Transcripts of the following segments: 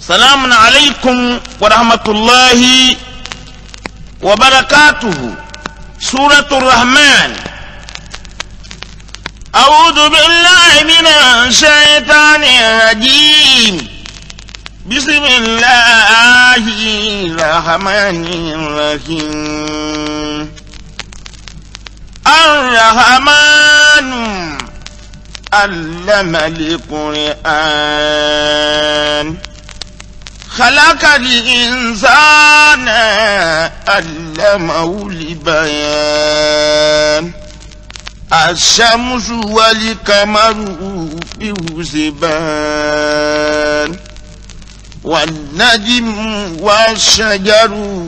salamun alaykum wa rahmatulahi wa barakatuhu suratu rahman. أعوذ بالله من الشيطان الرجيم بسم الله الرحمن الرحيم الرحمن علم القرآن خلق الإنسان علمه البيان الشمس والقمر بحسبان والنجم والشجر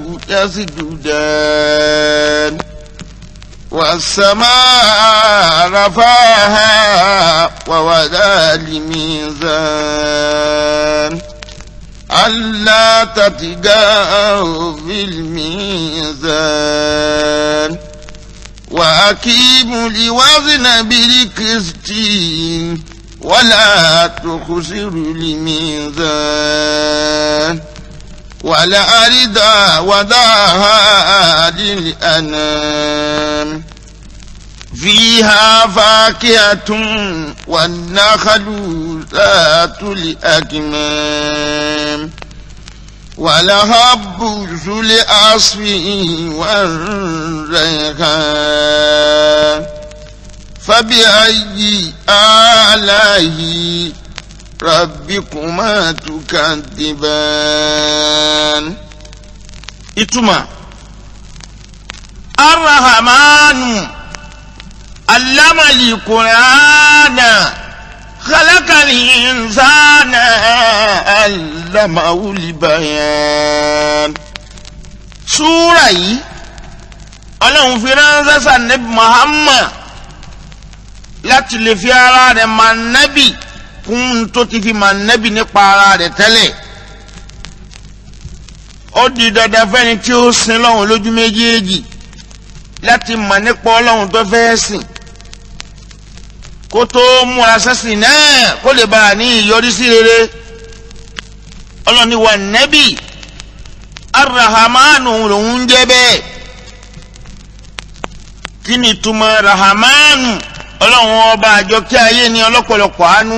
يسجدان والسماء رفعها ووضع الميزان ألا تتقوا في الميزان وأقيموا الوزن بالقسط ولا تخسروا الميزان والأرض وضعها للأنام فيها فاكهة والنخل ذات الأكمام ولهب ذو العصف والريحان فبأي آلاء ربكما تكذبان إتما الرحمن علم القرآن خلق الإنسان علمه البيان súrà yìí ọlọ́run fi ránṣẹ́ sànẹ́bí Muhammad láti lè fi ara rẹ̀ máa nẹ́bì kún tó ti fi máa nẹ́bì nípa ara rẹ̀ tẹ́lẹ̀ ó di dandan fẹ́ni tí ó sin lọ́hùn lójú méjèèjì láti mọ̀ nípa ọlọ́run tó fẹ́ sìn kó tó múra sẹ́sìn náà kó lè bá a ní ìyọrísí rere ọlọ́ni wà nẹ́bì arahamanu lòún jẹ́ bẹ́ẹ̀ kí ni túmọ̀ rahamanu ọlọ́run ọba àjọkí ayé ni ọlọ́pọ̀lọpọ̀ àánú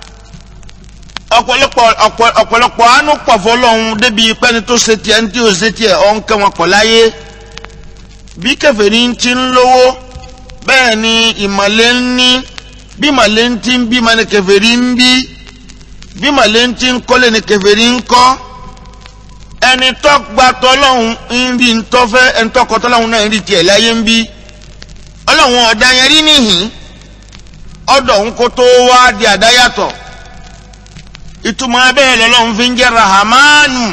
ọ̀pọ̀lọpọ̀ àánú pọ̀ fọlọ́run débi pẹ́ni tó ṣe tiẹ̀ ní tí ò ṣe tiẹ̀ ọ̀ ń kẹ́ wọn pọ̀ láyé bí kèfèrí ti ń lówó bẹ́ẹ̀ ni ìmọ̀lẹ́ ń ní bí màlẹ́ ń ti ń bí ma ni kèfèrí ń bí bí màlẹ́ ń ti ń kọ́lé ni kèfèrí ń kọ́ ẹni tó gba tọ́lọ́hún ń rí ntọ́fẹ́ ẹni tó kọ́ tọ́lọ́hún náà ń rí tiẹ̀ láyé ń bí ọlọ́hún ọ̀dà yẹn rí nìyín ọ̀dọ̀ ń kó tó wá di àdáyàtọ̀ ìtumọ̀ abẹ́rẹ́ lọ́lọ́hún fi ń jẹ́ rahamanu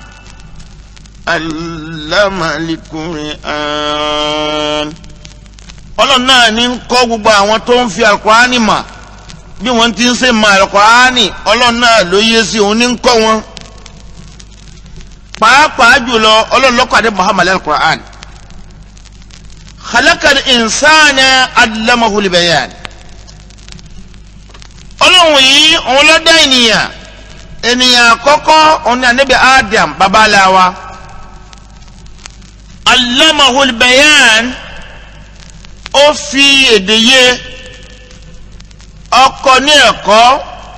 alamalikuri an ọlọ́run náà ní ń kọ́ gbogbo àwọn tó ń fi alukurani mà bí wọ́n ti ń ṣe mà alukurani ọlọ́run náà ló yé sí òun ní ń kọ́ wọn. pàápàá jùlọ ọlọ́run ló kọ́ni muhammad alukurani. khalaqal insana allamahul bayan. ọlọ́run yìí òun ló dá ènìyàn ènìyàn àkọ́kọ́ òun ní anabi adam babaláwa. allamahul bayan ó fi èdè yé ọkọ ní ẹ̀kọ́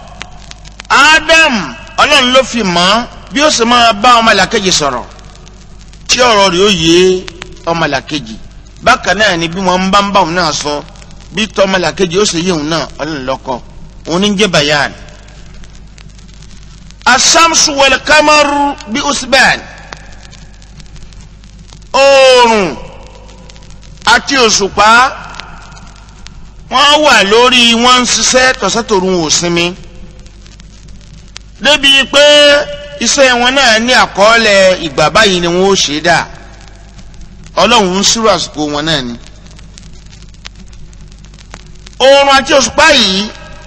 Adam ọlọ́run ló fi mọ̀ bí ó sì máa bá ọmọlàkejì sọ̀rọ̀ tí ọ̀rọ̀ rẹ̀ ó yé ọmọlàkejì bákan náà ni bí wọ́n bá ń bá òun náà sọ bí tọ́ ọmọlàkejì ó sì yé òun náà ọlọ́run lọ́kọ́ òun ní jẹ́ bayan. asamsu wal kamaru bí usban oòrùn àti òṣùpá wọ́n wà lórí wọ́n ń ṣiṣẹ́ tọ̀sẹ́tòrun ò sinmi débi pé iṣẹ́ wọn náà ní àkọọ́lẹ̀ ìgbà báyìí ni wọ́n ó ṣe dà ọlọ́run ń ṣírò àsìkò wọn náà ni. oòrùn àti òṣùpá yìí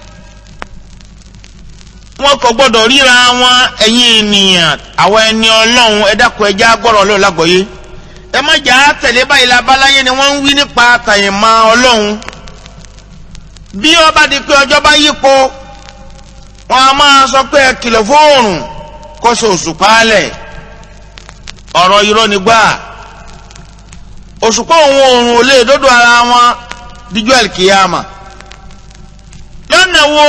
wọn kò gbọdọ̀ ríra wọn ẹ̀yin ènìyàn àwọn ẹni ọlọ́run ẹ dákun ẹ já gbọ́rọ̀ ọlọ́run lágbọ̀ọ́yé ẹ má jà á tẹ̀lé báyìí labaláyé ni wọ́n ń wí nípa àtàyèmọ́ ọlọ́run bí ó bá di pé ọjọ́ bá yípo wọn a máa sọ pé ẹ kìlọ̀ fóòrùn kó so òṣùpá lẹ̀ ọ̀rọ̀ irọ́ ni gbà òṣùpá òun oòrùn ò lè dọ́dọ̀ ara wọn díjọ́ àlìkìyàmà lọ́nà wo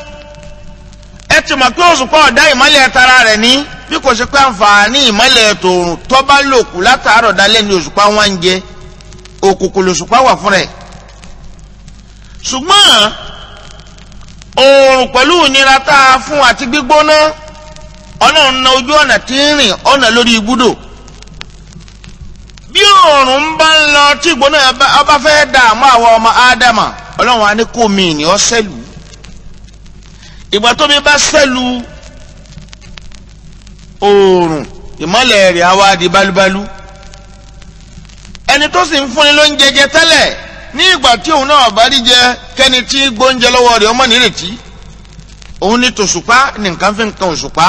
ẹ ti mọ̀ pé òṣùpá ọ̀dá ìmọ́lẹ̀ tara rẹ̀ ní bí kò ṣe pé àǹfààní ìmọ́lẹ̀ tòrùn tó bá lòkù látàárọ̀ dalẹ́ ni òṣùpá wọn ń jẹ òkùnkùn lòṣùpá wà fún rẹ̀ ṣùgbọ́n oòrùn pẹ̀lú ìnira tá a fún àti gbígbóná ọlọ́run na ojú ọ̀nà tí ń rìn ọ̀nà lórí ibùdó bí oòrùn ń bá ń lọ tí ìgbóná ọba fẹ́ dààmú àwọn ọmọ ádámà ọlọ́run á ní kó mi ìní ọ́ sẹ́lù ìgbà tó mi bá sẹ́lù oòrùn ìmọ́lẹ̀ rẹ̀ á wá di bálúbálú ẹni tó sì ń fúnni ló ń jẹjẹ tẹ́lẹ̀ ní ìgbà tí òun náà bá rí jẹ kẹ́ni tí gbóúnjẹ lọ́wọ́ rẹ̀ ọmọ nírètí òun ní tòṣùpá ní nǹkan fi ń kan òṣùpá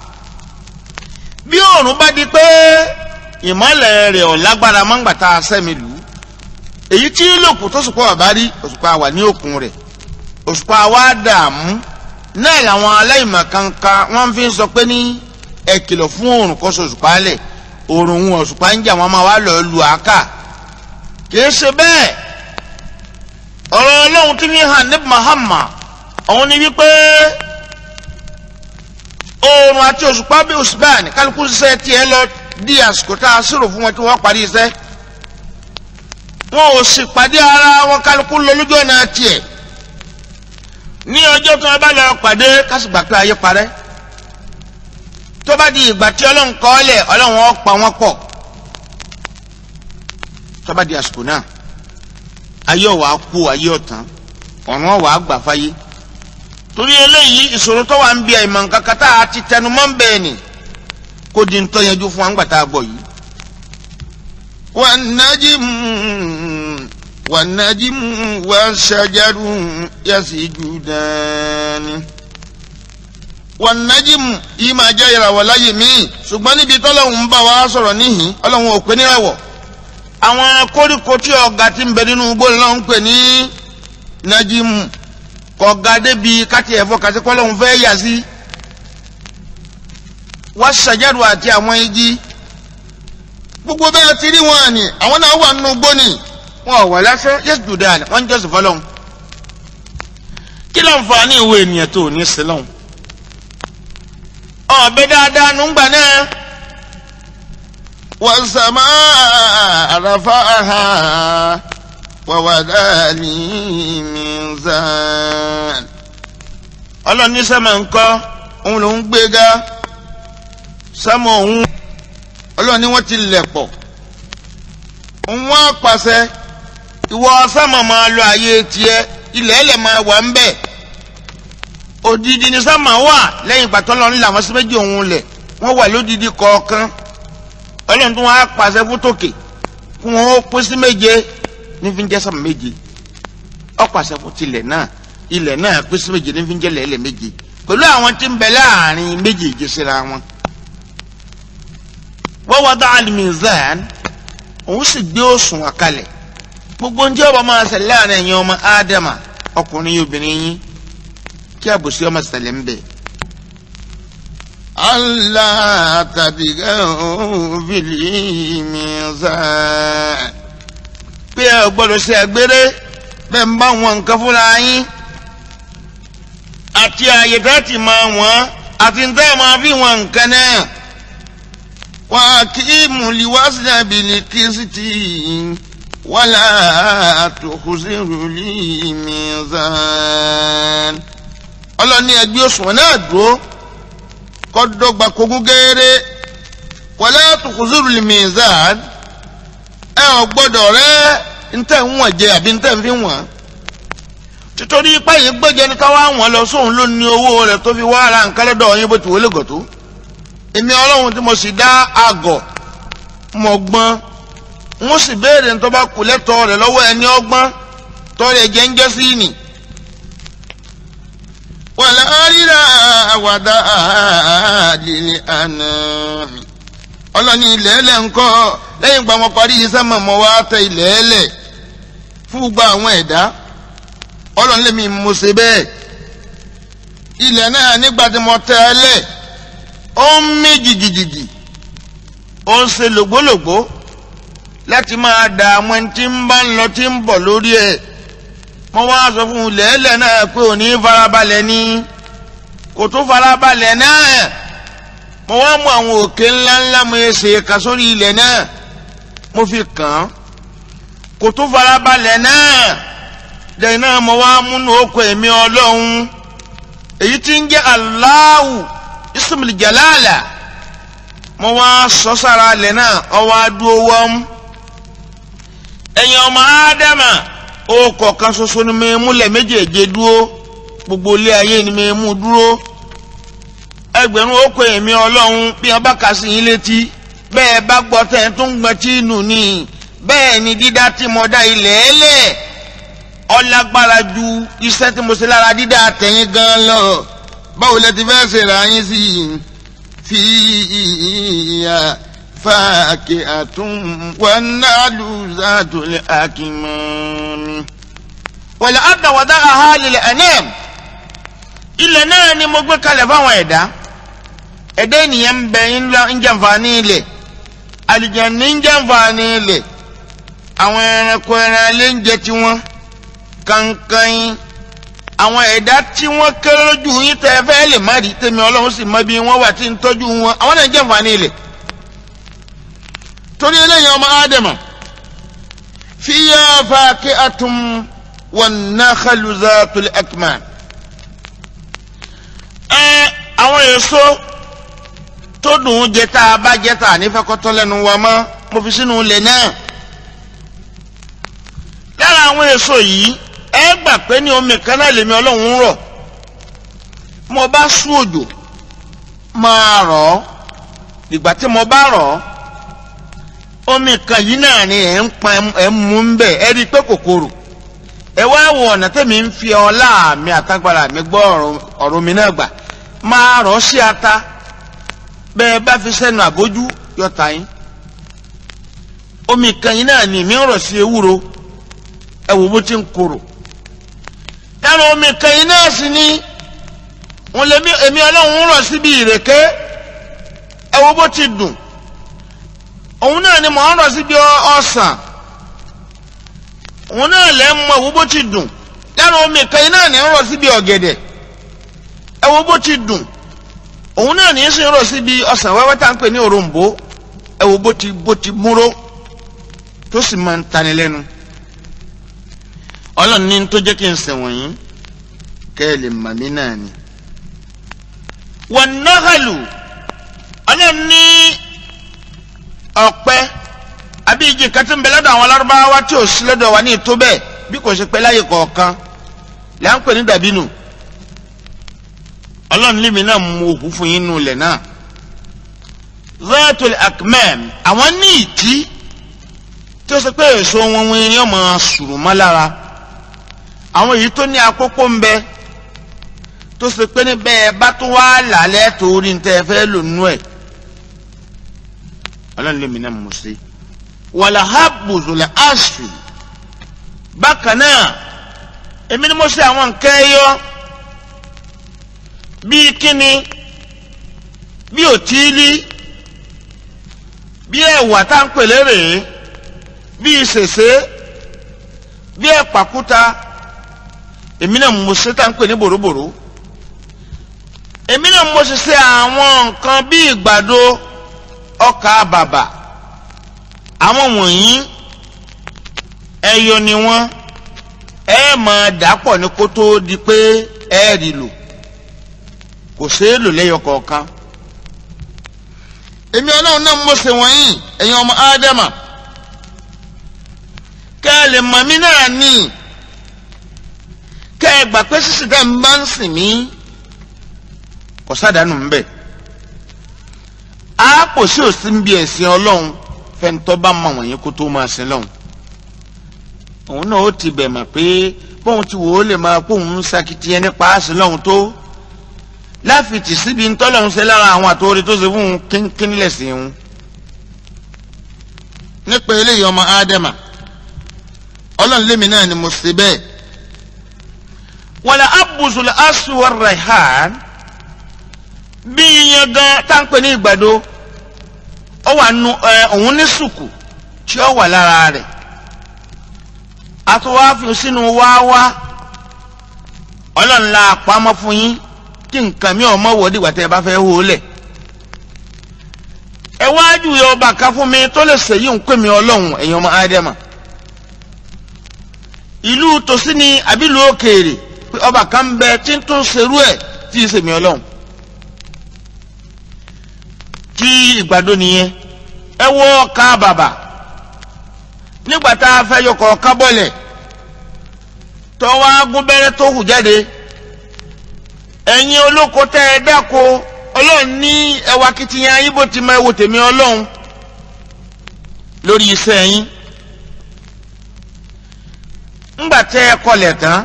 bí òòrùn bá di pé ìmọ́lẹ̀ rẹ̀ ò lágbára mọ́ngbà tá a sẹ́mi lù ú èyí tí lòkù tòṣùpá wà bá rí òṣùpá wà ní òkun rẹ̀ òṣùpá wa dààmú náà làwọn aláìmọ̀ kankan wọ́n fi ń sọ pé ní ẹ kìlọ̀ fún òòrùn kó sòṣùpá lẹ̀ òòrùn òun òṣùpá ń jà wọ́n máa wá lọ lu àáká kìí ṣe bẹ́ẹ̀ ọ̀rọ̀ ọlọ́run tí ní hàn ní Muhammad òun ni wípé oòrùn àti òṣùpá bí òṣùpá ní kálukú ṣiṣẹ́ tiẹ̀ lọ di àsìkò tá a ṣírò fún wọn tí wọ́n parí iṣẹ́ wọn ò sì pàdé ara wọn kálukú lọ lójú ọ̀nà tiẹ̀ ní ọjọ́ tí wọ́n bá lọ pàdé kásìgbà pé ayé parẹ́ tó bá di ìgbà tí ọlọ́run kọ́ ọ́ lẹ̀ ọlọ́run ó pa wọ́n pọ̀ tó bá di àsìkò náà ayé ọ̀wà kú ayé ọ̀tán ọ̀run ọ̀wà gbà fáyé torí eléyìí ìṣòro tó wà ń bí àìmọ̀ nǹkan kan tá a ti tẹnu mọ́ ń bẹ́ẹ̀ ni kó di ń tọ́yanjú fún wa ńgbà tá a gbọ́ yìí. والنجم والنجم والشجر يسجدان والنجم yìí máa jẹ́ ìràwọ̀ láyé míì ṣùgbọ́n níbi tọ́lọ́hún ń bá wa sọ̀rọ̀ níhìn ọlọ́run ò pé níràwọ̀ àwọn koríko tí ọ̀gá ti ń bẹ nínú igbó lọ́wọ́ ń pè ní najimu kọ̀ọ̀gá débi káti ẹ̀fọ́ kàti kọ́lọ́hún fẹ́ yà sí wá ṣàjẹ́rù àti àwọn igi gbogbo bẹ́ẹ̀ ti rí wọn ni àwọn náà wà nínú igbó ni wọn ò wà lásán yẹ́sì jùdá wọn ń jọ́sìn fọlọ́hún kí ló ń fa ní ìwé ènìyàn tó ní sílọ́hún ọ̀bẹ dáadáa nùgbà náà. والسماء رفعها ووضع الميزان ọlọ́run ní sẹ́mà ń kọ́ òun ló ń gbéga sẹ́mà òun ọlọ́run ní wọ́n ti lẹ̀ pọ̀ òun wá pàṣẹ ìwọ sẹ́mà máa lọ àyè tiẹ̀ ilẹ̀ ẹlẹ̀ máa wà ń bẹ̀ odidi ní sẹ́mà wà lẹ́yìn ìgbà tọ́lọ́run làwọn sí méjì òun lẹ̀ wọ́n wà lódidi kọ̀ọ̀kan ọlọ́run tó wọ́n á pàṣẹ fún tòkè fún wọn ó pín sí méje ní fi ń jẹ́ sẹ́mà méje ó pàṣẹ fún tilẹ̀ náà ilẹ̀ náà pín sí méje ní fi ń jẹ́ lẹ́lẹ̀ méje pẹ̀lú àwọn tí ń bẹ láàrin méjèèjì síra wọn. wọ́n wá dá alimizan òun sì gbé òsùn àkàlẹ̀ gbogbo ń jẹ́ ọba máa ṣẹlẹ̀ láàrin ẹ̀yin ọmọ ádámà ọkùnrin yìí obìnrin yín kí àbòsí ọmọ ṣẹlẹ̀ ń bẹ. ألا تبغوا في الميزان pé ẹ ò gbọ́dọ̀ ṣe àgbèrè bẹ́ẹ̀ ń bá wọn nǹkan fúnra yín àti àyè tá ti máa wọ́n àti ń tẹ́ máa fi wọn nǹkan náà. وأقيموا الوزن بالقسط ولا تخسروا الميزان ọlọ́ni ẹgbẹ́ òṣùwọ̀n náà dúró kọ́ dọ́gba kogún gẹ́rẹ́ wala tukhzirul mizan ẹ ò gbọ́dọ̀ rẹ ntẹ̀ ń wọ̀n jẹ àbí ntẹ̀ ń fi wọ̀n títorí ipá yìí gbẹ́jẹ́ ní káwá wọn lọ sóun ló ní owó rẹ̀ tó fi wá ara nǹkan lọ́dọ̀ yín bó ti wọlé gọ̀tó èmi ọlọ́run tí mo sì dá àgọ̀ mọ̀ gbọ́n wọ́n sì béèrè ní tó bá kù lẹ́tọ̀ọ́ rẹ̀ lọ́wọ́ ẹni ọgbọ́n tọ́lẹ̀ jẹ́ ń jẹ́ sí ni. والأرض وضعها للأنام ọlọ́ni ilẹ̀ ẹlẹ̀ ńkọ́ lẹ́yìn ìgbà wọn parí iṣẹ́ mọ̀mọ́ wa tẹ ilẹ̀ ẹlẹ̀ fún gbogbo àwọn ẹ̀dá ọlọ́ni lèmi mo ṣe bẹ́ẹ̀ ilẹ̀ náà nígbà tí mo tẹ ẹlẹ̀ ó ń mí jìjìjìjì ó ń ṣe lògbólògbó láti máa dààmú ẹni tí ń bá ń lọ tí ń bọ̀ lórí ẹ̀ mo wá sọ fún un lẹ́lẹ̀ náà pé òní farabalẹ̀ ni kò tó farabalẹ̀ náà mo wá mú àwọn òkè ńláńlá mo yẹ ṣe ka sórí ilẹ̀ náà mo fi kàn án kò tó farabalẹ̀ náà lẹ́yìn náà mo wá múnú oko ẹ̀mí ọlọ́run èyí tí ń jẹ́ Allahu ismul jalala mo wá sọ sára ilẹ̀ náà ọwọ́ adúó wọ́n ẹ̀yin ọmọ ádámà ó kọ̀ọ̀kan ṣoṣo ni mo múlẹ̀ méjèèjì dúró gbogbo ilé ayé ni mo mú dúró ẹgbẹ̀rún oko ẹ̀mí ọlọ́run bí wọ́n bá kà sí yín létí bẹ́ẹ̀ bá gbọ́ tẹ̀ tó ń gbọ́n tí nù ní bẹ́ẹ̀ ni dídá tí mo dá ilẹ̀ ẹlẹ̀ ọlágbára ju iṣẹ́ tí mo ṣe lára dídá tẹ̀yìn gan lọ báwo lẹ ti fẹ́ ṣe ra yín sí i fi ìyá fàákì àtún wọn náà lù zàtòlẹ̀ àkìmọ́ni. wọ̀lẹ̀ àdàwọ̀dá àhálìlẹ̀ ẹ̀nẹ́m ilẹ̀ náà ni mo gbé kalẹ̀ fáwọn ẹ̀dá ẹ̀dá ènìyàn ń bẹ ń jàǹfààní ilẹ̀ àlìjànnì ń jàǹfààní ilẹ̀ àwọn ẹranko ẹran alẹ́ ń jẹ tiwọn kankan àwọn ẹ̀dá tí wọ́n kéré lójú yín tẹ́ ẹ fẹ́ lè má rí tèmi ọlọ́run sì mọ bí wọ́n wà tí ń tọ́jú wọn àwọn náà ń jàǹfààní ilẹ̀ torí eléyìí ọmọ ádámà fíyà fàákì àtúm wọn náà khalùzà tòlẹ̀ akman ẹ àwọn èso tó dùn ún jẹ tá a bá jẹ tá a nífẹ̀ẹ́ kọ́tọ́ lẹ́nu wa mọ́ mo fi sínú ilẹ̀ náà lára àwọn èso yìí ẹ gbà pé ní omi kan náà lèmi ọlọ́run ń rọ̀ mo bá sú òjò máa rọ̀ ọ́ ìgbà tí mo bá rọ̀ ọ́ omi kan yìí náà ni ẹ̀ ń pa ẹ̀ ń mú ń bẹ̀ ẹ rí i pé kòkòrò ẹ wá wo ọ̀nà tẹ̀mí ń fi ọlá mi àtàgbàrà mi gbọ́ ọ̀rọ̀ mi náà gbà máa rọ̀ sí ata bẹ́ẹ̀ bá fi sẹ́nu àbójú yọta yín omi kan yìí náà ni mi ń rọ̀ sí ewúro ẹ wò bó ti ń korò ẹnu omi kan yìí náà sì ni wọn lè mi èmi ọlọ́run ń rọ̀ síbi ìrèké ẹ wò bó ti dùn òun náà ni mò ń rọ̀ síbi ọsàn òun náà lẹ́ mọ ẹ wo bó ti dùn lẹ́nu omi kan yìí náà ní ń rọ̀ síbi ọ̀gẹ̀dẹ̀ ẹ wo bó ti dùn òun náà ní í sì ń rọ̀ síbi ọsàn wẹ́wẹ́ tá à ń pè ní òrombó ẹ wo bó ti bó ti múró tó sì máa ń tani lẹ́nu ọlọ́run ní tó jẹ́ kí n sẹ̀wọ̀n yín kẹ́ ẹ lè mà mí náà ni. wọ́n náhàlù ọlọ́run ní ọ̀pẹ àbí igi kan tí ń bẹ lọ́dọ̀ àwọn alárúbáwá tí ò sí lọ́dọ̀ wa ní ìtó bẹ́ẹ̀ bí kò ṣe pé láyè kọ̀ọ̀kan là ń pè ní dàbínù ọlọ́run lèmi náà mú òkú fún yín nù lẹ̀ náà zayatul akmam àwọn ní ìtí tí ó ṣe pé èso wọn wọn ni ọmọ sùrù mọ́ lára àwọn èyí tó ní àkókò ń bẹ tó ṣe pé ní bẹ́ẹ̀ bá tó wá làálẹ̀ torí ní tẹ́ ẹ fẹ́ lò nú ẹ̀ ọlọ́run lèmi náà mú sí wàlà habuzulẹ̀ asfi bákan náà èmi ni mo ṣe àwọn nǹkan ẹyọ bíi kíni bí òtílí bí ẹ̀wà tá ń pèlè rèé bíi ṣèṣe bí ẹ̀pàkúta èmi náà mo ṣe tá ń pè ní bòròbòrò èmi náà mo ṣe ṣe àwọn nǹkan bíi ìgbàdo ọkà bàbà àwọn wọ̀nyí ẹyọ ni wọ́n ẹ máa dàpọ̀ ní kó tó di pé ẹ rí lò kò ṣeé lò lẹ́yọ kọ̀ọ̀kan èmi ọlọ́run náà mo ṣe wọ̀nyí ẹ̀yin ọmọ ádámà kẹ́ ẹ lè mọ̀ mí náà ní kẹ́ ẹ gbà pé sísè dá mi bá ń sìn mí kò sádàánù ń bẹ̀ á kò sí òsì ń bí ẹ̀sìn ọlọ́run fẹ́ntọ́ bá mọ̀ wọ̀nyí kó tó máa sin lọ́hùn òun náà ó ti bẹ̀ mọ̀ pé bóun ti wò ó lè máa kóun ń sakitiyan nípa àsìn lọ́hùn tó láfìtì síbi ntọ́lọ́hún ṣe lára àwọn àtòrí tó ṣe fún un kínkín lẹ̀sìn un nípa eléyìí ọmọ ádámà ọlọ́run lémi náà ni mo ṣe bẹ́ẹ̀ wala abusul aswar raihan bí iyan gan tá ń pè ní ìgbàdo ó wà nù ẹ òun ní sùkù tí ó wà lára rẹ̀ a tún wá fi sínú wáwá ọlọ́run la pamọ́ fún yín kí nǹkan mi ò mọ̀ wò dìgbà tẹ́ ẹ bá fẹ́ hó o lẹ̀ ẹ wájú yọ ọba kan fún mi tó lè ṣèyí ń pè mí ọlọ́run ẹ̀yin ọmọ ádámà ìlú tòsí ni àbílù òkèèrè pé ọba kan ń bẹ tí ń tún ṣerú ẹ̀ tí ì ṣèmí ọlọ́run tí ìgbàdo nìyẹn ẹ wọ ọkà bàbà nígbà tá a fẹ́ yọkọ̀ ọ̀ká bọ́lẹ̀ tọ́wọ́ agúnbẹ́rẹ́ tó hù jáde ẹ̀yin olóko tẹ́ ẹ dáko ọlọ́run ní ẹwà kìtìyàn yín bó ti máa wo tèmi ọlọ́run lórí iṣẹ́ yín ńgbà tẹ́ ẹ kọlẹ̀ tán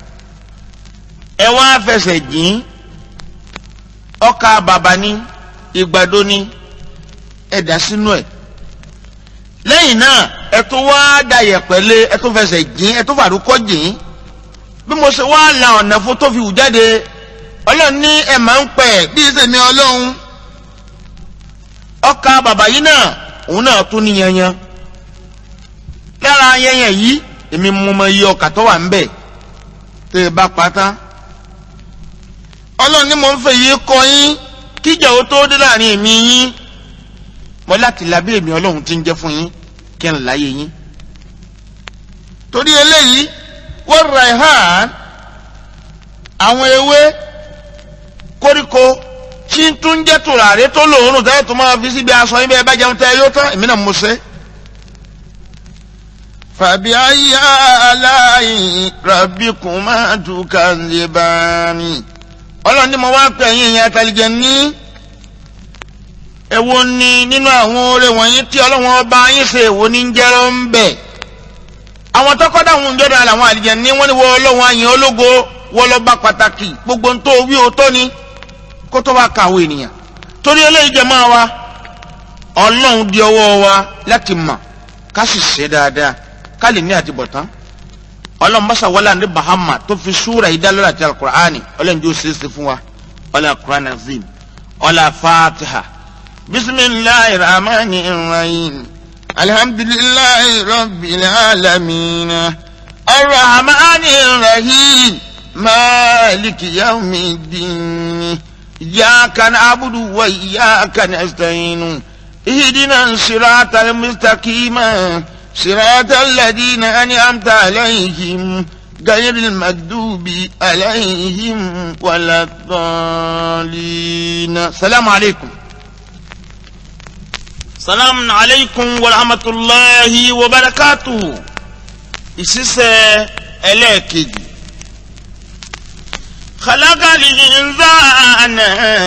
ẹ wá fẹsẹ̀ jìn ọkà bàbà ní ìgbàdo ní ẹ dà sínú ẹ̀ lẹ́yìn náà ẹ tún wá da yẹ̀pẹ̀lẹ́ ẹ tún fẹsẹ̀ jìn ẹ tún fàdúkọ́ jìn bí mo ṣe wá la ọ̀nà fún tó fi wù jáde ọlọ́run ní ẹ máa ń pẹ̀ bí ìsèmi ọlọ́run ọkà bàbá yìí náà òun náà tún ní yanyan lára yanyan yìí èmi mú mọ iye ọkà tó wà ń bẹ̀ tẹ́ ẹ bá pátá ọlọ́run ní mo ń fẹ́ yìí kọ́ yín kíjà ó tó dé láàrin èmi yín mo láti labí èmi ọlọ́run ti ń jẹ́ fún yín kí n láyé yín torí eléyìí wọ́n ra ẹ̀hán àwọn ewé koríko tí ń tún jẹ́ tùràrí tó lòórùn tẹ́lẹ̀ tó máa fi síbi aṣọ yín bẹ́ẹ̀ bá jẹun tẹ́ yóò tán èmi náà mo ṣe. fàbí ayé aláì rabbikun máa dùkà lè bá mi. ọlọ́run ní mo wá pè yín ìyẹn àtàlìjẹ ní. èwo ni nínú àwọn oore wọ̀nyí tí ọlọ́run ọba yín ṣe èwo ní ń jẹ́rọ ń bẹ̀. àwọn tọkọ́dá àwọn òǹjọ́dọ̀ làwọn àlìjẹ ní wọ́n ní wọ́n ọlọ́run àyìn ológo wọ́n lọ bá pàtàkì gbogbo ń tó wí o tó ni kó tó bá kàwé ènìyàn torí eléyìí jẹ máa wa ọlọ́run di ọwọ́ wa láti mọ̀ ká sì ṣe dáadáa ká lè ní àtibọ̀tán ọlọ́run bàṣà wọlé àndé bahama tó fi súra yìí dálọ́rọ̀ àti alukur'ani ọlọ́run jó ṣe é ṣe fún wa ọlọ́run alukur'ani azim ọlọ́run fatiha bisimilahi rahmani rahim alhamdulilayi rabbil alamin arrahmani rahim maliki yawmiddin. إياك نعبد وإياك نستعين اهدنا الصراط المستقيم صراط الذين أنعمت عليهم غير المكذوب عليهم ولا الضالين السلام عليكم السلام عليكم ورحمة الله وبركاته ìṣiṣẹ́ ẹlẹ́ẹ̀kejì خلق الإنسان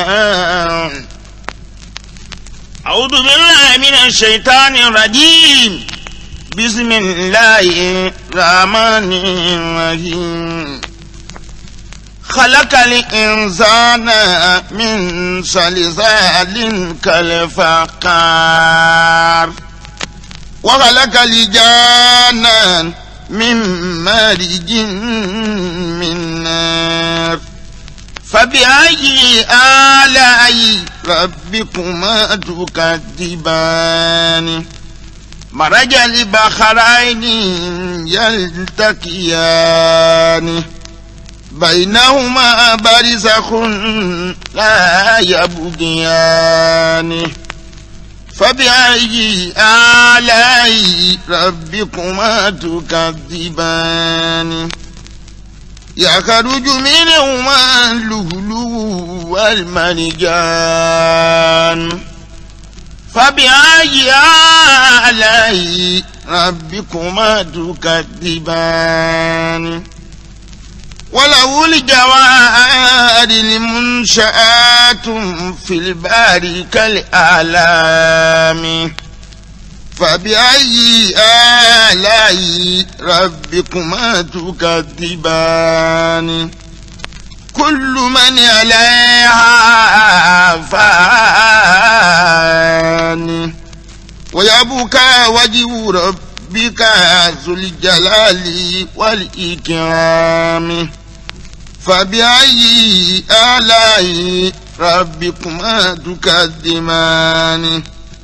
أعوذ بالله من الشيطان الرجيم بسم الله الرحمن الرحيم خلق الإنسان من صلصال كالفقار وخلق الجان من مارج من نار فبأي آلاء ربكما تكذبان مرج البحرين يلتقيان بينهما برزخ لا يبغيان فبأي آلاء ربكما تكذبان يخرج منهما اللؤلؤ والمرجان فبأي آلاء ربكما تكذبان وله الجوار المنشآت في البحر كالأعلام فبأي آلاء ربكما تكذبان كل من عليها فان ويبكى وجه ربك ذو الجلال والإكرام فبأي آلاء ربكما تكذبان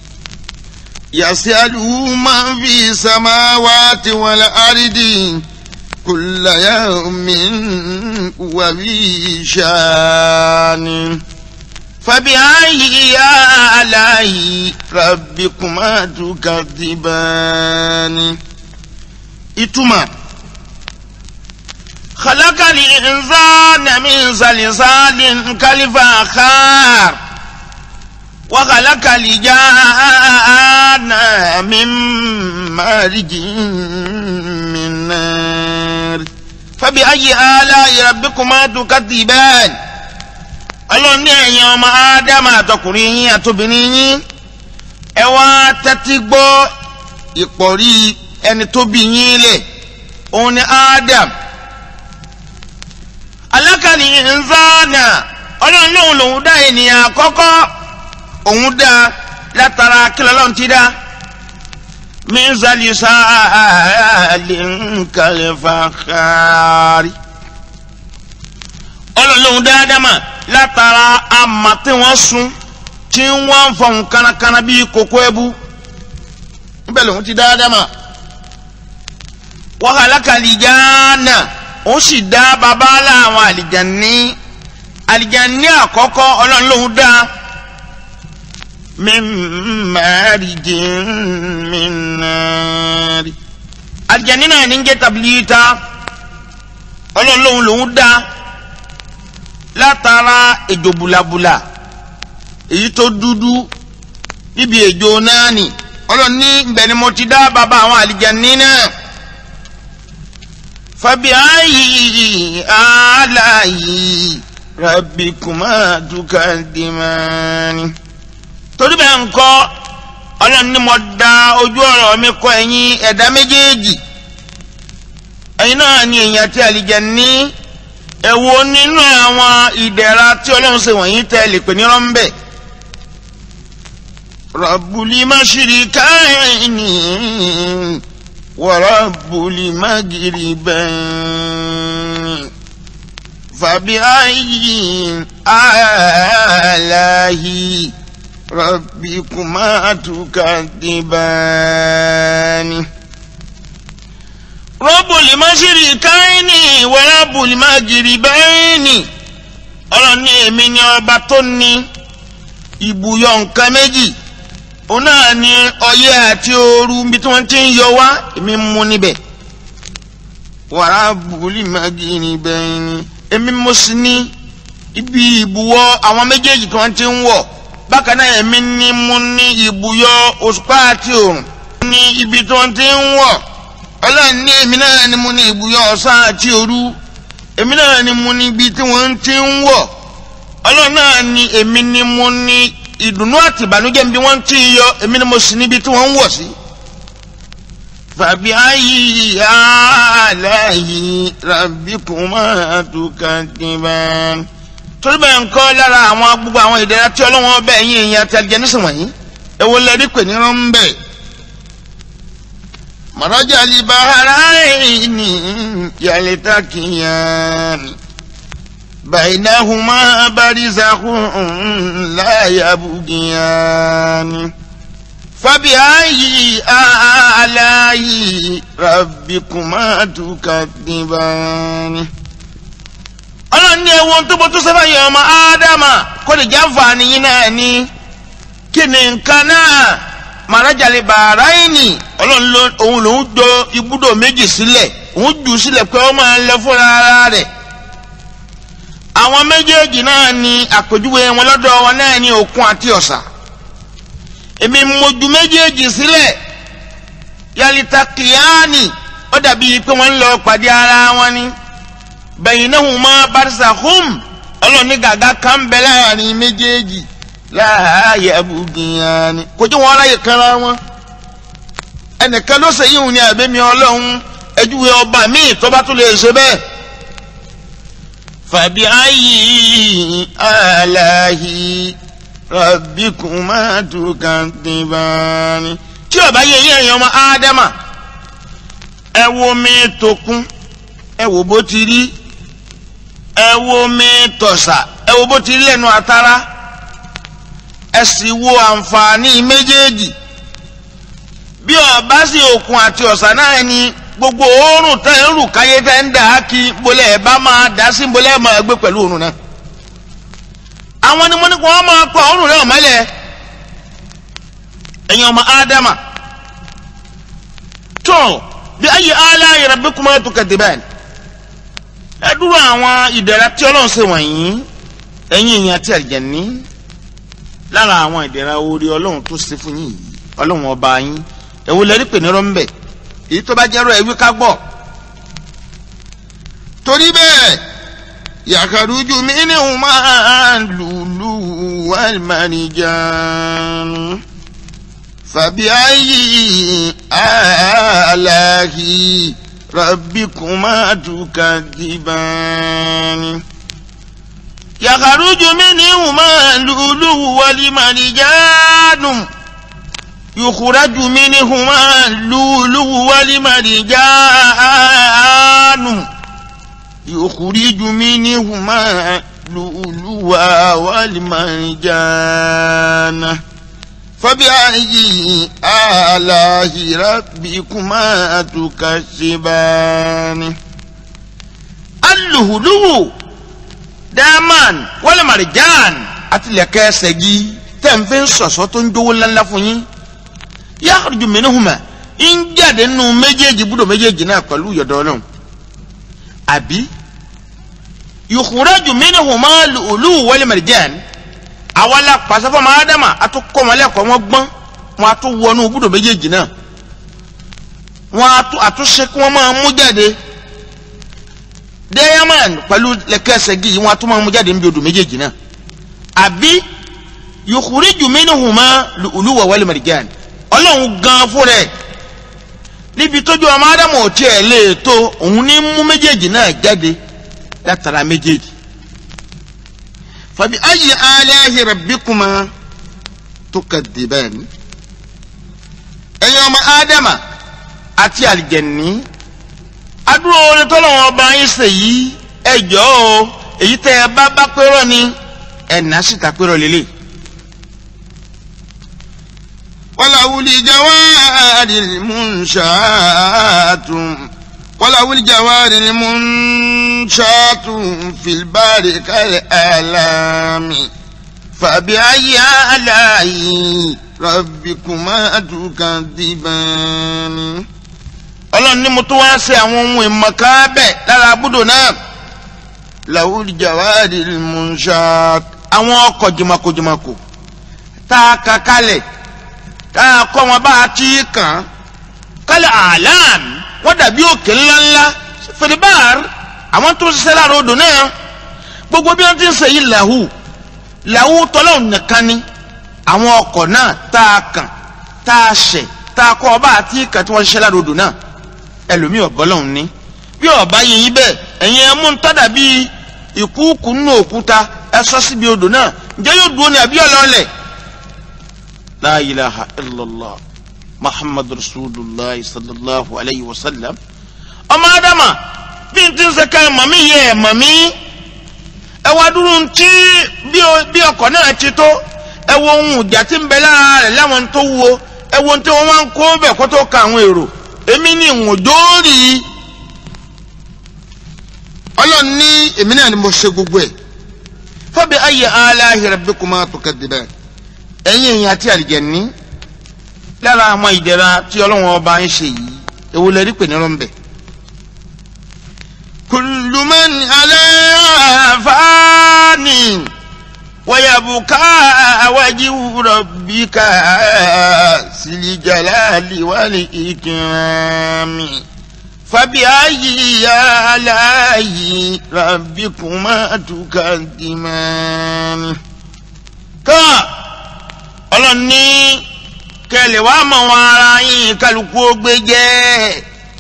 يسأله من في السماوات والأرض كل يوم وفي شان فبأي آلاء ربكما تكذبان إتما خلق الإنسان من صلصال كالفخار وخلق الجان من مارج من نار فبأي آلاء ربكما تكذبان ọlọ́run ní ẹ̀yin ọmọ ádámà àtọkùnrin yín àtobìnrin yín ẹ wá tẹ́tí gbọ́ ìpọ̀rí ẹni tó bí yín lẹ̀ òun ni ádám alákàní nzánà ọlọ́run lóun lòun dá ènìyàn àkọ́kọ́ òun dá látara kílọ̀ lọ́run ti dá mísàlì sáàlì nkàlẹ́fàkàrí ọlọ́run lòun dá ádámà látara ama tí wọ́n sun tí wọ́n fọ̀n kánakáná bíi kókó ẹbú níbẹ̀ lòun ti dá ádámà wa khalaqa àlìjáná ó sì dá babalá àwọn àlìjáni àlìjáni àkọ́kọ́ ọlọ́run lòun dá min marijin min nari àlìjáni náà ní ń jẹ́ tabilita ọlọ́run lòun lòun dá látara ejò bulabula èyí tó dúdú níbi ejò náà ni ọlọ́run ní ibẹ̀ ni mo ti dá bàbá àwọn àlìjáni náà fabi ayi alayi rabbikuma tukadimani torí bẹ́ẹ̀ ńkọ́ ọlọ́run ní mo da ojú ọ̀rọ̀ mi kọ ẹ̀yin ẹ̀dá méjèèjì ẹ̀yin náà ni èèyàn àti àlìjáni èwo nínú àwọn ìdẹ̀ra tí ọlọ́run ṣe wọ̀nyí tẹ́ lè pè ní rọ́ńbẹ́ Rabbuli mashirikaini wa Rabbuli magribaini fabi ayyi alahi rabbikuma tukadibani rọ́bùlì máṣírí káínì wẹ́rẹ́bùlì mágìrì bẹ́ẹ̀nì ọlọ́run ní èmi ni ọba tó ní ibùyọ nǹkan méjì òun náà ni ọyẹ́ àti ooru bí tí wọ́n ti ń yọ wá èmi mú níbẹ̀ wẹ́rẹ́bùlì mágìrì bẹ́ẹ̀nì èmi mo sì ní ibi ìbùwọ̀ àwọn méjèèjì tí wọ́n ti ń wọ̀ bákan náà èmi ni mo ní ibùyọ òṣùpá àti òrùn ní ibi tí wọ́n ti ń wọ̀ ọlọ́run ní èmi náà ni mo ní ibùyọ ọ̀sán àti òru èmi náà ni mo ní ibi tí wọ́n ti ń wọ̀ ọlọ́run náà ni èmi ni mo ní ìdùnnú àti ìbànújẹ́ bí wọ́n ti ń yọ èmi ni mo sì níbi tí wọ́n ń wọ̀ sí. fàbí ayé aláyé rabbikuma tukadiban. torí bẹ́ẹ̀ ń kọ́ lára àwọn gbogbo àwọn ìdẹ́rẹ́ tí ọlọ́run ọbẹ̀ yín èèyàn àti àlìjẹ́ nísìnyí èwo lẹ́rí pè ní rọ́ńbẹ́. مرج البحرين يلتقيان بينهما برزخ لا يبغيان فبأي آلاء ربكما تكذبان ọlọ́run ní ewu tó bọ́ tó sábà yẹ ọmọ ádámà kó lè jáfàá nìyí náà ní kí ni nǹkan náà màrájàlè bàráìnì ọlọ́run òun lòún jọ ibùdó méjì sílẹ̀ òun jù sílẹ̀ pé ó máa ń lẹ fúnra ara rẹ̀ àwọn méjèèjì náà ni àpèjúwe wọn lọ́dọ̀ wọn náà ní òkun àti ọ̀sà èmi mojú méjèèjì sílẹ̀ yàlítà kìíyàní ó dàbí pé wọ́n ń lọ pàdé ara wọn ni baynahuma barzakhum ọlọ́run ní gàgá kan bẹ láàrin méjèèjì láàyè abùgìyàn kò jẹ́ wọn aráyè kanra wọn ẹnìkan ló ṣe yíwùn ní àbẹ́mi ọlọ́run ẹjúwe ọba míì tó bá tún lè ṣe bẹ́ẹ̀. fàbí ayé aláhi rabbikuma tukadibani. tí ọba yẹ yẹ ẹ̀yàn ọmọ ádámà ẹ wo mi tó kún ẹ wo bó ti rí ẹ wo mi tọ̀sà ẹ wo bó ti rí lẹ́nu àtàrà ẹ sì wo àǹfààní méjèèjì bí ọba sí òkun àti ọ̀sà náà ni gbogbo òórùn tẹ́ ń rù káyé tẹ́ ń dà á kí bolẹ̀ ẹ̀ bá máa dá sí bolẹ̀ ẹ̀ máa gbé pẹ̀lú òórùn náà àwọn ni mo ní kó wọ́n máa pa òórùn náà mọ́lẹ̀ ẹ̀yin ọmọ ádámà tó bí ayé aláì rabbikuma tukadiban ẹ dúró àwọn ìdẹ̀ra tí ọlọ́run ṣe wọ̀nyí ẹ̀yin èèyàn àti àlùjànnì lára àwọn ìdẹ̀ra orí ọlọ́run tó ṣe fún yín yìí ọlọ́run ọba yín èwo lẹ́rí pè ní rọ́ńbẹ̀ èyí tó bá jẹ́rọ ẹ̀wí ká gbọ́. torí bẹ́ẹ̀ yàkàrújú mi ní òun máa lùlù wàlmánìjàn fàbí ayé aláhi rabbikuma tukadibani. yàkàrújú mi ní òun máa lùlù wàlmánìjàn. يخرج منهما اللؤلؤ والمرجان يخرج منهما اللؤلؤ والمرجان فبأي آلاء ربكما تكذبان اللؤلؤ دامان والمرجان àtìlẹ́kẹ́ ṣẹ́gi tẹ̀ ń fi sọ̀sọ́ tó ń jówó ńláńlá fún yín yakhruju minhuma ń jáde nínú méjèèjì búdò méjèèjì náà pẹ̀lú yọ̀dọ̀ náà àbí yukhraju minhuma lu'lu wal marjan àwa la pàṣẹ fún ọmọ ádámà àtúkọ̀mọlẹ́kọ̀ wọn gbọ́n wọn àtún wọnú búdò méjèèjì náà wọn àtúnṣe kí wọ́n máa mú jáde diamond pẹ̀lú lẹ́kẹ́sẹ̀gì wọn àtún máa mú jáde níbi odò méjèèjì náà àbí yukhriju minhuma lu'lu wal marjan ọlọ́run gan fún rẹ̀ níbi tójú ọmọ ádámù ò tiẹ̀ lè tó òun ní mú méjèèjì náà jáde látara méjèèjì. fabi ayyi alahi rabbikuma tukadiban. ẹ̀yin ọmọ ádámà àti àlìjẹ̀ní adúrò orin tọ́lọ́wọ́n ọba yín ṣe yìí ẹ jọ̀ọ́ o èyí tẹ́ ẹ bá bá pérò ni ẹ̀ náà sì ta pérò lélẹ̀. وله الجوار المنشآت وله الجوار المنشآت في البار كالآلام فبأي آلاء ربكما تكذبان ọlọ́run ní mo tún wá ṣe àwọn ohun ìmọ̀ká bẹ́ẹ̀ lára abúdó náà له الجوار المنشآت àwọn ọkọ̀ jìmọ̀kòjìmọ̀kò tá a kà kalẹ̀ tá a kọ́ wọn bá a ti kàn kálí àlàm wọ́n dàbí òkè ńláńlá fìdíbàr àwọn tó ń ṣiṣẹ́ lára odò náà gbogbo bí wọ́n ti ń ṣe yìí làwù làwù tọ́lọ́hùn nìkan ni àwọn ọkọ̀ náà tá a kàn tá a ṣẹ̀ tá a kọ́ ọba àti kàn tí wọ́n ṣiṣẹ́ lára odò náà ẹlòmíì ọ̀bọ́lọ́hùn ní bí ọba yìí yín bẹ́ẹ̀ ẹ̀yin ẹ̀ mú ń tọ́dà bíi ìkúùkù nínú òkúta ẹ sọ síbi odò náà ǹjẹ́ yóò dúró ní àbí ọlọ́ọ̀lẹ̀ la ilaha illallah muhammadu rasulillah sallallahu alayhi wa sallam ọmọ adama bí n ti ń sẹ́ka màmí yẹ ẹ̀ màmí ẹ wá dúró ntí bí ọkọ̀ náà ti tó ẹ wo ohun ìjà tí ń bẹ lára rẹ̀ láwọn tó wúwo ẹ wo tí wọ́n máa ń kó bẹ̀ kó tó ka àwọn èrò èmi ní ìwọ̀n dóòrì ọlọ́run ní èmi náà ni mo ṣe gbogbo ẹ̀ fabi ayyi alahi rabbikuma tukadiban ẹ̀yin èèyàn àti àlìjẹ̀ní lára àwọn ìdẹ̀ra tí ọlọ́run ọba ń ṣe yìí èwo lè rí pè ní rọ́ńbẹ̀. kullu man alaiha fani wa yabqa wajhu rabbika sil jalali wal ikrami fabi ayyi alahi rabbikuma tukadimani. káà ọlọ́run ní kẹlẹ̀ wàá mọ̀ wọn ara yín kálukú ó gbé jẹ́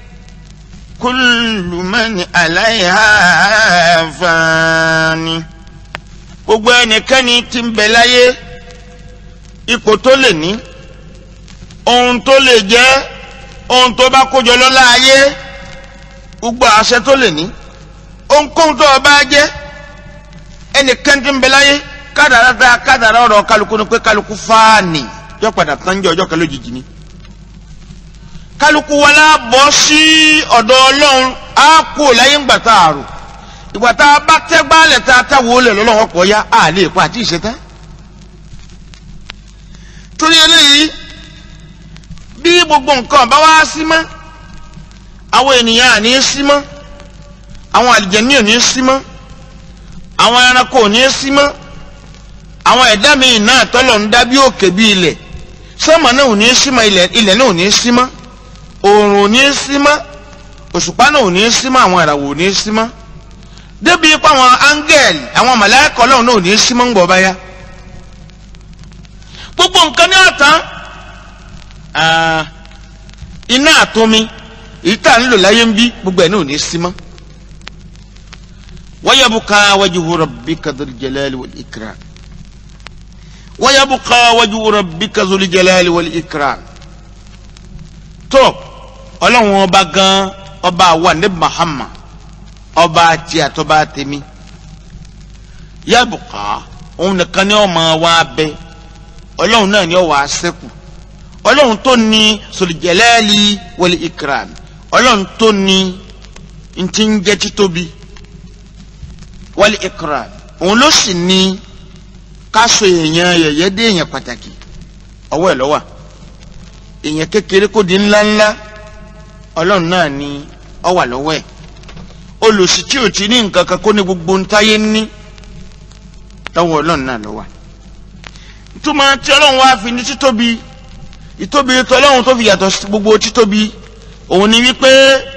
kullu man alayha fani gbogbo ẹnikẹ́ni tí ń bẹ láyé ipò tó lè ní ohun tó lè jẹ́ ohun tó bá kójọ lọ́lá ayé gbogbo àṣẹ tó lè ní ohunkóhun tó bá jẹ́ ẹnì kẹ́ntì ń bẹ láyé kádàrá dá kádàrá ọ̀rọ̀ kálukú ni pé kálukú fáànì yọ padà tán jẹ́ ọjọ́ kan lójijì ni kálukú wa la bọ́ sí ọ̀dọ̀ ọlọ́run á kú láyé ńgbà tá a rò ìgbà tá a bá tẹ́ gbálẹ̀ tá a tẹ́ wò lẹ̀ lọ́lọ́wọ́ pọ̀ ya á lè pa àti ìṣẹ́tẹ́ torí eléyìí bí gbogbo nǹkan bá wá sí mọ́ àwọn ènìyàn àní sí mọ́ àwọn àlìjẹ̀ní ò ní sí mọ́ àwọn ẹranko ò ní sí mọ́ àwọn ẹ̀dá míì náà tọ́lọ̀ ń dá bí òkè bí ilẹ̀ sọ́mọ náà ò ní sí mọ́ ilẹ̀ ilẹ̀ náà ò ní sí mọ́ oòrùn ò ní sí mọ́ òṣùpá náà ò ní sí mọ́ àwọn ìràwọ̀ ò ní sí mọ́ débi ipá àwọn áńgẹ́ẹ̀lì àwọn màláíkà Ọlọ́run náà ò ní sí mọ́ ń gbọ́ báyá gbogbo nǹkan ní ọ̀tán iná àtomi èyí tá à ń lò láyé ń bí gbogbo ẹ̀ náà ò ní sí mọ́ wa yabqa wajhu rabbika dhul jalali wal ikram wa yabqa wajhu rabbika dhul jalali wal ikram tó ọlọ́run ọba gan ọba àwa ní Muhammad ọba àti àtọ́ba tèmi yabqa òun nìkan ni ọmọ wa bẹ ọlọ́run náà ni ọ wà á sẹ́kù ọlọ́run tó ní sọlìjẹ́lẹ́ẹ̀lì wọlé ikram ọlọ́run tó ní ntí ń jẹ́ títóbi wọlé ikram òun ló sì ní káṣọ èèyàn yẹ̀yẹ́ dé èèyàn pàtàkì ọwọ́ ẹ̀ lọ́wọ́ èèyàn kékeré kó di ńláńlá ọlọ́run náà ní ọ wà lọ́wọ́ ẹ̀ olùsí tí ò ti ní nǹkan kan kó ní gbogbo ntáyé ní tọwọ́ ọlọ́run náà lọ́wọ́ túmọ̀ tí ọlọ́run wá fi ní títóbi ìtóbi tọlọ́run tó fi yàtọ̀ sí gbogbo títóbi òun ni wípé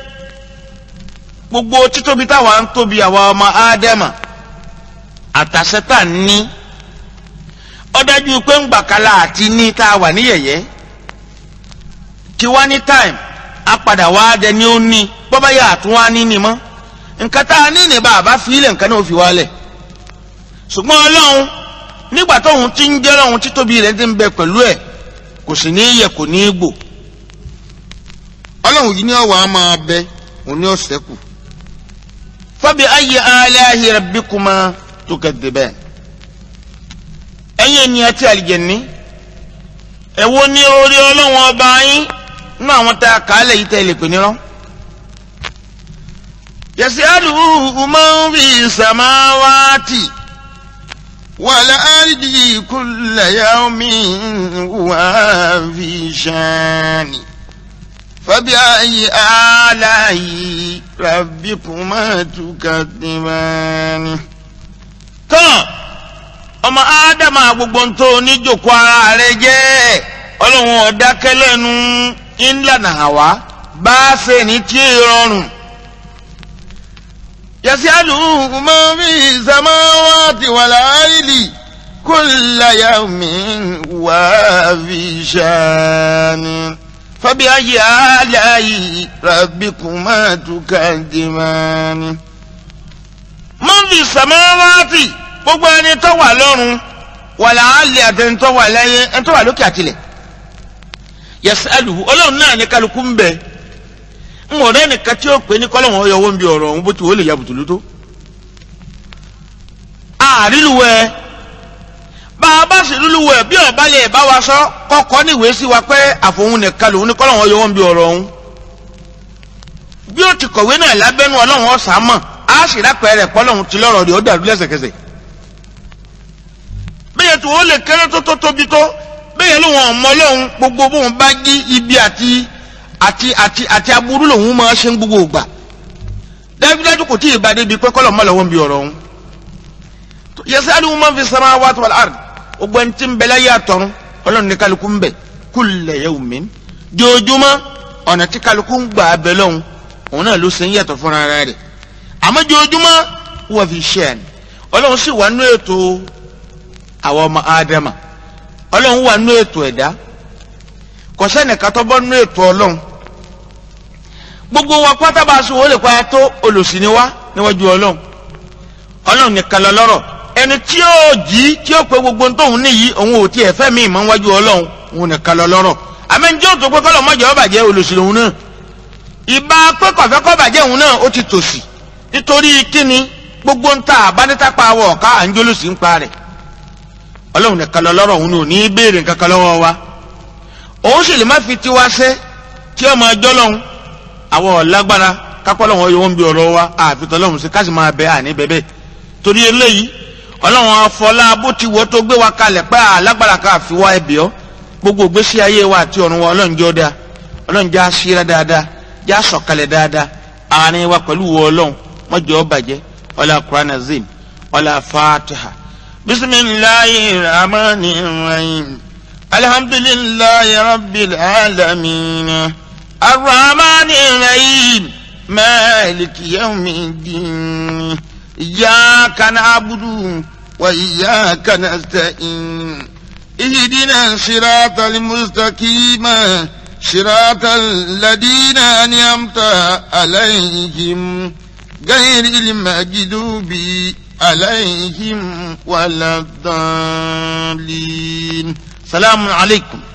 gbogbo títóbi táwa ń tóbi àwa ọmọ ádámà àtàṣẹ́tà ní ó dájú pé ń gbàkálà àti ní tá a wà ní yẹ̀yẹ́ tí wá ní time a padà wá dẹ ní ó ní bọ́bá yà tún wá ní ní mọ́ nǹkan tá a ní ní bá a bá fi ilẹ̀ nǹkan náà ó fi wálẹ̀ ṣùgbọ́n ọlọ́run nígbà tóun ti ń jẹ́ ọlọ́run títóbi rẹ̀ ti ń bẹ pẹ̀lú ẹ̀ kò sì ní yẹ kò ní gbò ọlọ́run yìí ní ọ̀wọ́ á máa bẹ òun ní ọ̀sẹ̀ kù fabi ayyi alahi rabbikuma tukadiban ẹ̀yin ènìyàn tí àlìjẹ̀ní ẹ̀wọ́ ní orí ọlọ́run ọba yín nínú àwọn tá a kà á lẹ̀ yìí tẹ́ lè pè nírọ́ yasi'aluhu man fi samawati wal ardi kulla yawmin huwa fi shani fabi ayyi alahi rabbikuma tukadibani. tán ọmọ ádámà gbogbo ń tó oníjòkó ara rẹ jẹ́ ọlọ́run ọ̀dákẹ́lẹ́nu ńlànà àwa bá a ṣe ní tí ì rọrùn. yasi'aluhu man fi samawati wal ardi kulla yawmin huwa fi shani. فبأي آلاء ربكما تكذبان من في السماوات gbogbo ẹni tó wà lọ́run wàlà àlè àtẹni tó wà láyé ẹni tó wà lókè àtìlẹ̀ yasaluhu ọlọ́run náà ní kálukú ń bẹ ń ọ̀rẹ́ nìkan tí ó pè ní kọ́lọ́wọ́n ọyọ̀wọ́ ń bi ọ̀rọ̀ ọ̀hún bó ti wò lè ya bùtùlù tó. àrílùwẹ̀ bá a bá sì lúlùwẹ̀ bí ọba lè bá wa sọ kọ́kọ́ níwèé sí wa pé àfòun nìkan lòun ní kọ́lọ́wọ́n ọyọ̀wọ́ ń bi ọ̀rọ̀ ọ̀hún. bí ó ti kọ̀wé náà lábẹ́nu ọlọ́run ọ̀sà mọ̀ á sì rápẹ́ rẹ̀ kọ́lọ́run ti lọ́rọ̀ rẹ̀ ó dàrú lẹ́sẹ̀kẹsẹ̀. bẹ́ẹ̀ tó o lè kéré tó tó tóbi tó bẹ́ẹ̀ ló wọn mọ lóhun gbogbo bóun bá jí ibi àti àti àti àti aburú lòun máa ṣe ń gbogbo ògbà dájúdájú kò tí ì bá débi pé kọ́lọ̀ mọ́ lọ́wọ́ ń bi ọ̀rọ̀ ọ̀hún. yasalu man fi samawati wal ard gbogbo ẹni tí ń bẹ láyé àtọ̀run ọlọ́run ní kálukú ń bẹ kulla yawmin jojúmọ́ ọ̀nà tí kálukú ń gbà bẹ lọ́hùn òun náà ló ṣe ń yàtọ̀ fúnra rẹ̀ àmọ́ jojúmọ́ wọ́n fi ṣe ẹ̀ ọlọ́run sì wà nú ètò àwọn ọmọ ádámà ọlọ́run wà nú ètò ẹ̀dá kò sẹ́nìkan tó bọ́ nú ètò ọlọ́run gbogbo wa pátá bá a sọ wọlé pa tó olùsìn ni wá níwájú ọlọ́run ọlọ́run nìkan lọ lọ́rọ̀ ẹni tí yóò jí tí yóò pe gbogbo tóun níyì òun ò tiẹ̀ fẹ́ mi ìmọ̀ níwájú ọlọ́run òun nìkan lọ lọ́rọ̀ àmẹ́njẹ́ òtò pé kọ́lọ̀ mọ́jọ́ bàjẹ́ olùsìn òun náà ìbá pé kọ̀fẹ́ kọ́ bàjẹ́ òun náà ó ti tòsí nítorí kíni gbogbo ń ta àbánítàpá wọ̀ ká à ń jólósì ń pa rẹ̀ ọlọ́run nìkan lọ lọ́rọ̀ òun ò ní í béèrè nǹkan kan lọ́wọ́ wa òun sì lè má fi tiwa ṣe tí ọmọ ẹjọ́ lọ́hún àwọn ọ̀lágbára kápọ́ lọ́wọ́ yóò ń bi ọ̀rọ̀ wa àfitọ́ lọ́hún sí ká sì máa bẹ àní bẹ́bẹ́ torí eléyìí ọlọ́run afọlá bó ti wọ́ tó gbé wa kalẹ̀ pé alágbára ká fi wá ẹbí ọ́ gbogbo ìgbésí ayé wa àti ọ̀run wa ọlọ́run jọ́ dáa ọlọ́run já síra dáadáa já sọ̀kalẹ̀ dáadáa àárín wa pẹ̀lú wọ ọlọ́run mọ́jọ́ bàjẹ́ ọlá Qur'an azim ọlá fatiha bisimilayi rahmani rahim alhamdulilayi rabbil alamin arrahmani rahim maliki yawmiddin iyyaka na'budu wa iyyaka nasta'in ihdina siratal mustaqim صراط الذين أنعمت عليهم غير المجدوب عليهم ولا الضالين سلام عليكم